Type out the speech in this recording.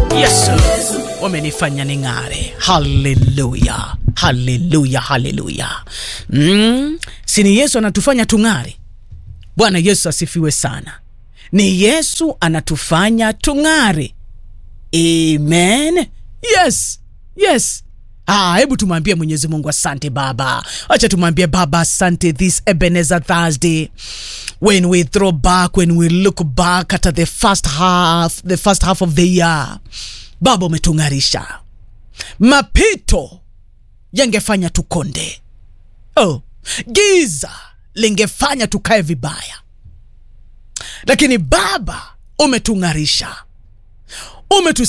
Yesu wamenifanya ning'are. Haleluya, haleluya, haleluya. Mm, si ni Yesu anatufanya tung'are? Bwana Yesu asifiwe sana. Ni Yesu anatufanya tung'are. Amen. Yes, yes. Ah, hebu tumwambie Mwenyezi Mungu asante Baba. Acha tumwambie Baba asante this Ebenezer Thursday. When we throw back, when we look back at the first half, the first half of the year. Baba umetung'arisha. Mapito yangefanya tukonde. Oh, giza lingefanya tukae vibaya. Lakini Baba umetung'arisha. Umetus